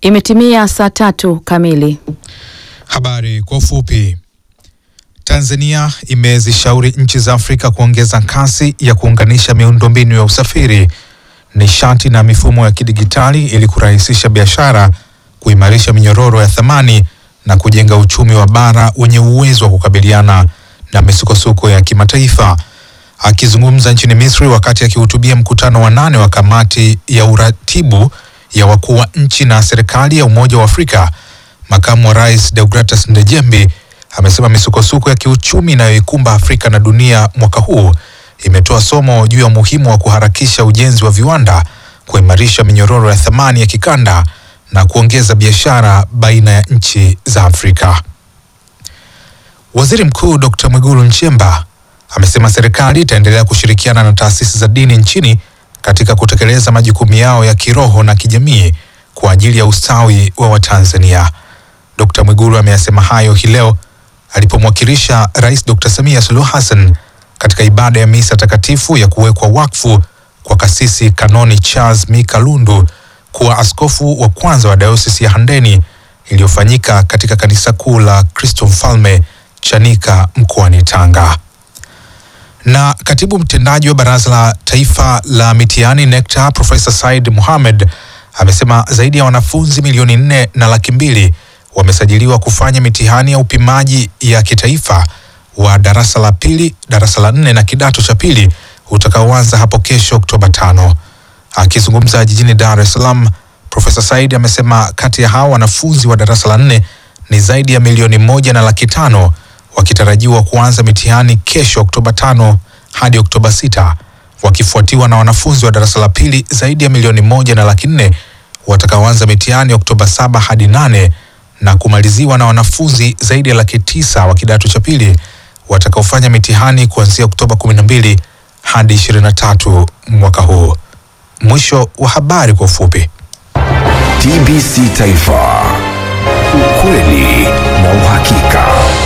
Imetimia saa tatu kamili. Habari kwa ufupi. Tanzania imezishauri nchi za Afrika kuongeza kasi ya kuunganisha miundombinu ya usafiri, nishati na mifumo ya kidigitali ili kurahisisha biashara, kuimarisha minyororo ya thamani na kujenga uchumi wa bara wenye uwezo wa kukabiliana na misukosuko ya kimataifa. Akizungumza nchini Misri wakati akihutubia mkutano wa nane wa kamati ya uratibu ya wakuu wa nchi na serikali ya Umoja wa Afrika, makamu wa rais Deogratus Ndejembi amesema misukosuko ya kiuchumi inayoikumba Afrika na dunia mwaka huu imetoa somo juu ya umuhimu wa kuharakisha ujenzi wa viwanda, kuimarisha minyororo ya thamani ya kikanda na kuongeza biashara baina ya nchi za Afrika. Waziri Mkuu Dr. Mwigulu Nchemba amesema serikali itaendelea kushirikiana na taasisi za dini nchini katika kutekeleza majukumu yao ya kiroho na kijamii kwa ajili ya ustawi wa Watanzania. Dr. Mwigulu ameyasema hayo hii leo alipomwakilisha Rais Dr. Samia Suluhu Hassan katika ibada ya misa takatifu ya kuwekwa wakfu kwa kasisi Kanoni Charles Mika Lundu kuwa askofu wa kwanza wa dayosisi ya Handeni iliyofanyika katika kanisa kuu la Kristo Mfalme Chanika mkoani Tanga. Na katibu mtendaji wa Baraza la Taifa la Mitihani NECTA Profesa Said Mohamed amesema zaidi ya wanafunzi milioni nne na laki mbili wamesajiliwa kufanya mitihani ya upimaji ya kitaifa wa darasa la pili, darasa la nne na kidato cha pili utakaoanza hapo kesho Oktoba tano. Akizungumza jijini Dar es Salaam, Profesa Said amesema kati ya hao wanafunzi wa darasa la nne ni zaidi ya milioni moja na laki tano wakitarajiwa kuanza mitihani kesho Oktoba tano hadi Oktoba sita wakifuatiwa na wanafunzi wa darasa la pili zaidi ya milioni moja na laki nne watakaoanza mitihani Oktoba saba hadi nane na kumaliziwa na wanafunzi zaidi ya laki tisa wa kidato cha pili watakaofanya mitihani kuanzia Oktoba 12 hadi 23 mwaka huu. Mwisho wa habari kwa ufupi. TBC Taifa, ukweli na uhakika.